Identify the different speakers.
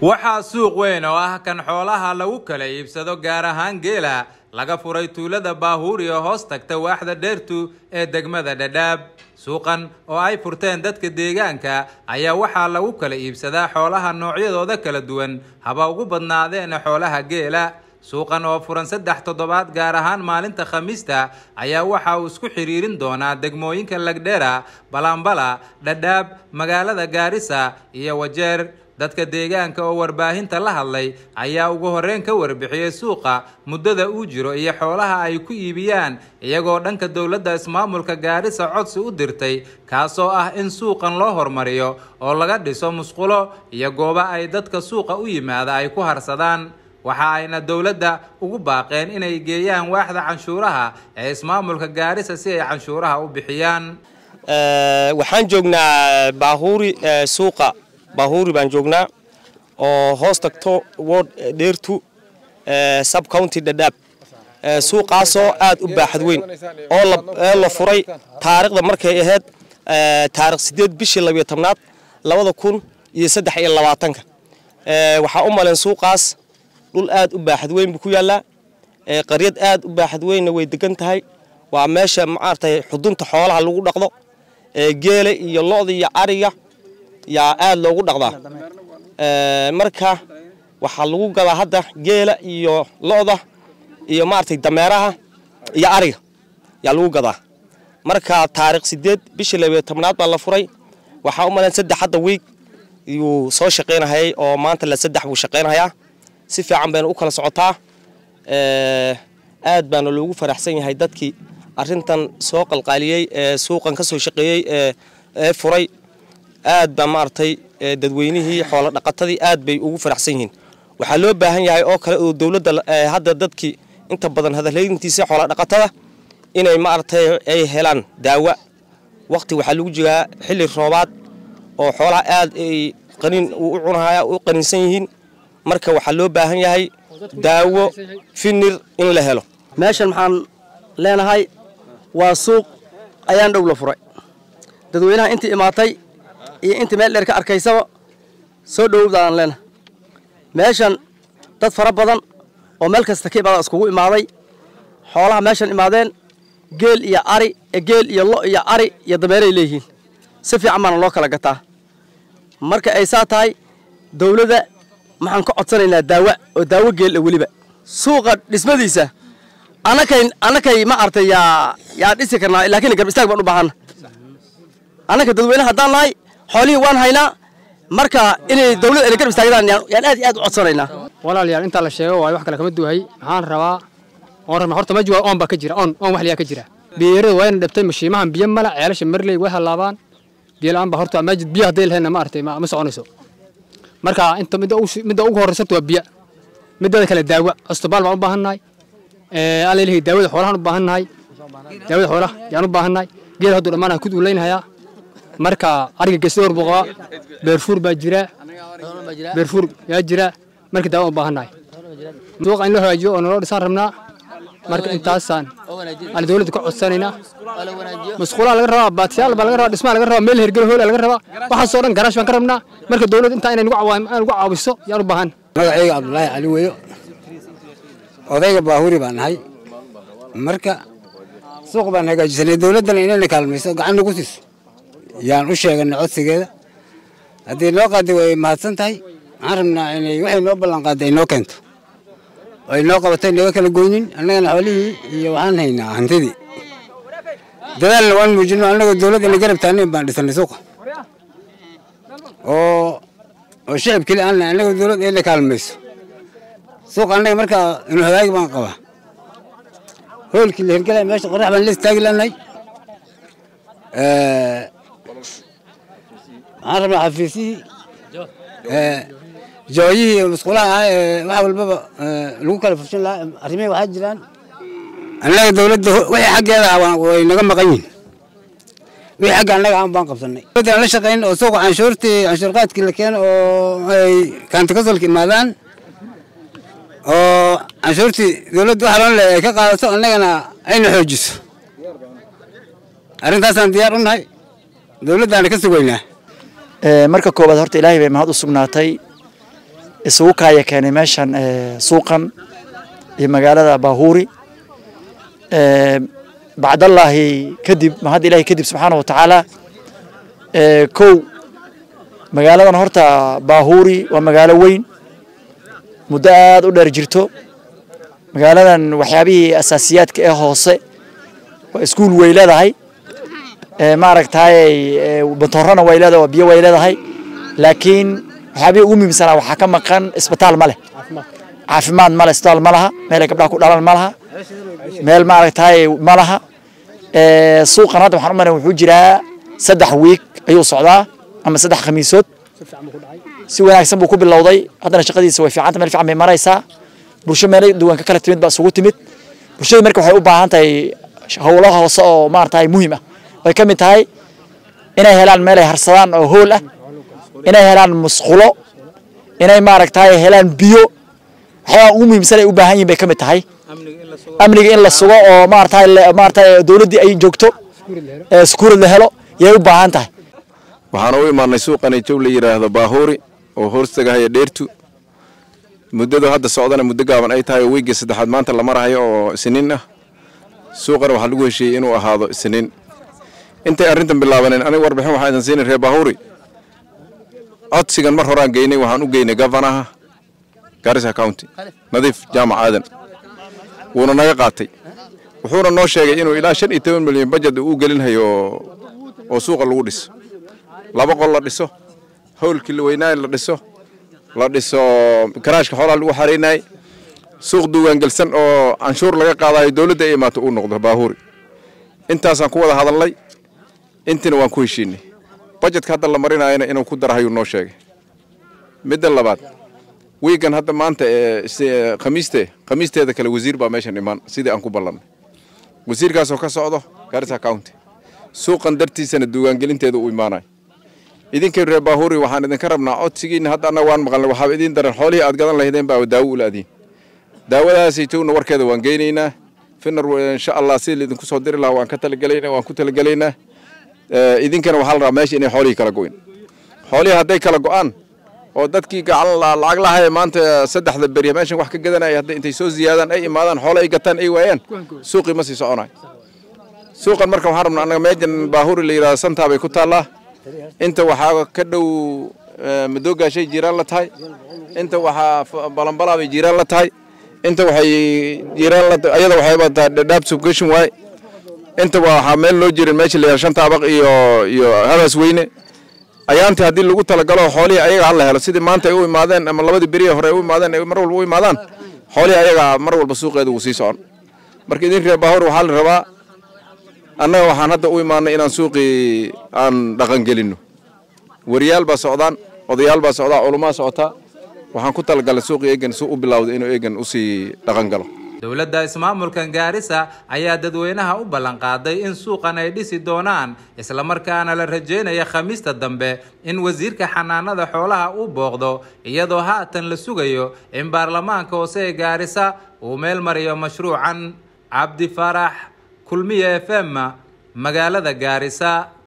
Speaker 1: waxaa suuq weyn oo ah kan xoolaha lagu kala iibsado gaar ahaan geela laga furay tuulada baahuuri oo hoos tagta waaxda dheertu ee degmada dhadhaab suuqan oo ay furteen dadka deegaanka ayaa waxaa lagu kala iibsadaa xoolaha noocyadooda kala duwan haba ugu badnaadeen xoolaha geela suuqan oo furan saddex toddobaad gaar ahaan maalinta khamiista ayaa waxa uu isku xiriirin doonaa degmooyinka lagdhera balambala dhadhaab magaalada gaarisa iyo wajeer dadka deegaanka oo warbaahinta la hadlay ayaa ugu horreyn ka warbixiyey suuqa muddada uu jiro iyo xoolaha ay ku iibiyaan iyagoo dhanka dowladda ismaamulka gaarisa codsi u dirtay kaasoo ah in suuqan loo hormariyo oo laga dhiso musqulo iyo goobo ay dadka suuqa u yimaada ay ku harsadaan waxa ayna dowladda ugu baaqeen inay geeyaan waaxda canshuuraha ee ismaamulka gaarisa si ay canshuuraha u bixiyaan
Speaker 2: waxaan joognaa baahuuri suuqa baahuuri baan joognaa oo hoos tagto ward dheertu sub county dhadhaab suuqaasoo aad u baaxad weyn oo la furay taariikhda markay ahayd taarikh sideed bishii labiyo tobnaad labada kun iyo saddex iyo labaatanka waxaa u maleen suuqaas dhul aad u baaxad weyn buu ku yaallaa qaryad aad u baaxad weynna way degan tahay waa meesha maaragtay xudunta xoolaha lagu dhaqdo geela iyo lo-da iyo ariga yaa aad loogu dhaqdaa marka waxaa lagu gadaa hadda geela iyo lo-da iyo maaragtay dameeraha iyo ariga yaa lagu gadaa marka taarikh sideed bishii labiyo tobnaad baa la furay waxaa u maleen saddex hadda wiig yuu soo shaqaynahayay oo maanta la saddex buu shaqaynahayaa si fiican bayna u kala socotaa aad baana loogu faraxsan yahay dadkii arintan soo qalqaaliyey ee suuqan ka soo shaqeeyey ee furay aad baa maaragtay dadweynihii xoolo dhaqatadii aad bay ugu faraxsan yihiin waxaa loo baahan yahay oo kale oo dowladda hadda dadkii inta badan hadalhayntiisa xoolo dhaqatada inay maaragtay ay helaan daawa waqti waxaa lagu jiraa xilli roobaad oo xoolaha aad ay qaniin u cunahaya u qaniinsan yihiin marka waxaa loo baahan yahay daawo finir in la helo
Speaker 3: meeshan maxaan leenahay waa suuq ayaan dhow la furay dadweynaha intii imaatay iyo intii meel dheer ka arkaysaba soo dhowowdaan leenahay meeshan dad fara badan oo meel kasta ka imaada iskugu imaaday xoolaha meeshan imaadeen geel iyo ari geel iyo lo iyo ari iyo dameeray leeyihiin si fiican baana loo kala gataa marka ay saa tahay dowladda maxaan ka codsanaynaa daawa oo daawo geel weliba suuqa dhismadiisa anakay anakay ma artay yaa yaa dhisi karnaa laakiin garb istaag baan u baahana annaka dadweyne haddaan nahay xoolihii waan haynaa marka inay dawladda ay garb istaagdaan yaan aad iyo aad u codsanaynaa
Speaker 4: walaalayaal intaa la sheego waayo wax kale kama duwahay maxaan rabaa oon rabna horta ma jiwa oon baa ka jira oon oon wax liyaa ka jira biyeerada waa ina dhabtay mashiimahan biyo mala ceelasha marley way halaabaan biyo la-aan baa horta maajid biyo hadday lahayna ma artay ma soconayso marka inta midda ugu horreysata waa biyo midada kale daawa asbitaal baan u baahannahay alaleeyahay daawada xoolahan u baahannahay daawada xoolaha yaan u baahannahay geed hadduu dhammaan kud uu leynhayaa marka ariga geesdoor buu qabaa beerfuur baa jira beerfuur yaa jira marka daawa u baahannahay suuqa in loo hagaajiyo oo naloo dhisaan rabnaa marka intaasaan aan dowladda ka codsanaynaa masquulaa laga rabaa baatiyaal baa laga rabaa dhismaa laga rabaa meel hergelo hoola laga rabaa waxaasoo dhan garaash baan ka rabnaa marka dowladda intaa inay nagu caawiso yaan u baahan
Speaker 5: magacayga cabdulaahi cali weyo odayga baahuri baan nahay marka suuq baan hagaajisanay dowladdana inayna kaalmayso gacan nagu siiso yaan u sheeganay codsigeeda haddii noo qaaday way mahadsan tahay waxaan rabnaa inay waxay noo ballan qaaday ay noo keento oo ay noo qabatay naga kala goynin annagana xoolihii iyo waxaan haynaa hantidii dadaalna waan muujino annagoo dowladda ina garab taagnayn baan dhisanay suuqa oo oo shicib keli aan annagoo dowladda ina kaalmayso suuqa annaga markaa inuu hagaagi baan qabaa hoolkii la hirgelaya meesha qorax baan la istaagi lanahay waxaan rabnaa xafiisihii jooyihii iyo musqulaha ahaa ee wax walbaba lagu kala fushin lahaa arrimihii waxaa jiraan annaga dowladda wixii xaggeeda ah way naga maqan yihin wixii xagga annaga aan baan qabsanay dowladda aan la shaqayn oo suuqa canshuurtii canshuur qaadkii la keeno oo ay kaantikasolka imaadaan oo canshuurtii dowladda waxa loon le ay ka qaadato annagana ayna xoojiso arrintaasaan diyaar u nahay dowladdaana ka sugaynaa
Speaker 6: marka koowaad horta ilaahay bay mahad u sugnaatay isugu kaaya keenay meeshan suuqan iyo magaalada baahuuri bacdallaahi kadib mahad ilaahi kadib subxaana wa tacaala kow magaaladan horta baahuuri waa magaalo weyn muddo aada u dheer jirto magaaladan waxyaabihii asaasiyaadka ee hoose waa iskuul way leedahay maaragtay bantoorana way leedahay biyo way leedahay laakiin waxyaabihii ugu muhiimsanaa waxaa ka maqan isbitaal ma leh caafimaad ma leh isbitaal ma laha meelay gabdhaha ku dhalan ma laha meel maaragtay ma laha suuqan hadda waxaan u maray wuxuu jiraa saddex wiig ayuu socdaa ama saddex khamiisood si wanaagsan buu ku bilowday haddana shaqadiisa way fiicanta meel fiican bay maraysaa bulsho meelo duwan ka kala timid baa isugu timid bulshada marka waxay u baahan tahay howlaha hoose oo maaragtay muhiim ah way ka mid tahay inay helaan meel ay harsadaan oo hool ah inay helaan musqulo inay maaragtay helaan biyo waxyaaba ugu muhiimsan ay u baahan yihin bay ka mid tahay amniga in la sugo oo maaragtay maaragtay dowladdii ay joogto sukuurad la helo yay u baahan tahay
Speaker 7: waxaan u imaanay suuqan jow la yidhaahdo baahuuri oo hoostagahaya dheertu muddadu hadda socdana muddo gaaban ay tahay oo weygii saddexaad maanta la marahayo oo isniin ah suuqana waxaa lagu heshiiyey inuu ahaado isniin intay arrintan bilaabaneen aniga warbixin waxaa idin siinay reer baahuuri codsigan mar horaan geynay waxaan u geynay gavanaha garissa county nadiif jaamac aadan wuuna naga qaatay wuxuuna noo sheegay inuu ilaa shan iyo toban milyan bajad uu gelinhayo oo suuqa lagu dhiso laba qol la dhiso howlkii la weynaaye la dhiso la dhiso karaashka xoolaha lagu xaraynayay suuq duugaangelsan oo canshuur laga qaadayo dowladda ay imaato uu noqdo baahuuri intaasaan ku wada hadalnay intina waan ku heshiinay bajetka hadda la marinayana inuu ku darahayuu noo sheegay midda labaad wiigan hadda maanta ee khamiiste khamiisteeda kale wasiir baa meeshan imaan sidii aan ku ballannay wasiirkaasoo ka socdo garissa county suuqan dartiisana duugaangelinteeda u imaanayo idinkay reer baahuuri waxaan idinka rabnaa codsigiina hadda annaga waan maqalnay waxaaba idiin daran xoolihii aad gadan lahaydeen baa daawo u laadiin daawadaasay towna warkeeda waan geynaynaa finar insha allah sidii laidinku soo diri lahaa waan ka talagelaynaa waan ku talagelaynaa idinkana waxaa la rabaa meesha inay xoolihii kala go'in xoolihii hadday kala go'aan oo dadkii gacan lacag lahaye maanta saddexda beri meeshan wax ka gadanaya hadday intay soo ziyaadaan ay imaadaan xoolo ay gataan ay waayaan suuqii ma sii soconayo suuqan marka waxaan rabnaa annaga meejan baahuuri la yidhahdo santaa bay ku taallaa inta waxaa ka dhow madoogaashay jiiraan la tahay inta waxaa balanbalaa bay jiiraan la tahay inta waxay jiiraan la ayada waxayba tahay dhadhaab subgestion waaye inta waxaa meel loo jirin meesha la yidhahdo shanta abaq iyo iyo habaas weyne ayaantii haddii lagu talagalo xoolihii ayaga hala helo sidii maanta ay u imaadeen ama labadii beriya hore ay u imaadeen ay mar walba u imaadaan xoolihii ayaga mar walba suuqeeda wuu sii socon marka idin reer baahuur waxaa la rabaa annaga waxaan hadda u imaanay inaan suuqii aan dhaqangelinno wariyaal baa socdaan odayaal baa socdaa culumaa socotaa waxaan ku talagalay suuqii eegan si u bilowday inuu eegan usii dhaqan galo
Speaker 1: dowladda ismaamulkan gaarisa ayaa dadweynaha u ballanqaaday in suuqan ay dhisi doonaan islamarkaana la rajeynaya khamiista dambe in wasiirka xanaanada xoolaha uu booqdo iyadoo haatan la sugayo in baarlamaanka hoose ee gaarisa uu meel mariyo mashruucan cabdi farax kulmiye f m magaalada gaarisa